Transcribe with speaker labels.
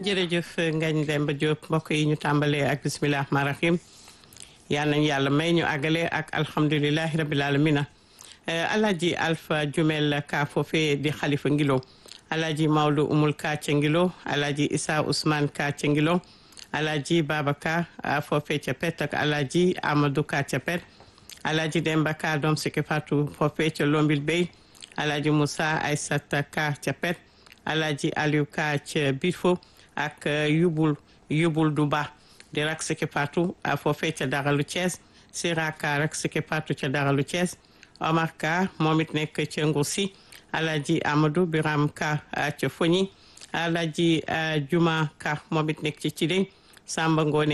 Speaker 1: jërëjëf Ngagne Demba Diop mbokk yi ñu tàmbalee ak bisimilah rahmaani rahim yal nañu yàlla may ñu àggale ak alhamdulilahi rabil alamina alaaji alpha jumel ka foofe di xalifa ngilo alaaji mawlu umul ka ca ngilo alaaji isa ousmane ka ca ngilo alaaji babaka foofe ca pet ak alaaji amadou ka ca pet alaaji demba ka doom siki fatu foofe ca lombil bey alaaji moussa aysata ka ca pet alaaji aliou ka ca bifo ak yubul yubul du ba di rak siki fatu foofe ca daralu Thiès sira ka rak siki fatu ca daralu Thiès Omar Ka moom it nekk ca Ngoursi Alaji Amadou Biram Ka ca Foñi Alaji Juma Ka moom it nekk ci Cilé Samba Ngone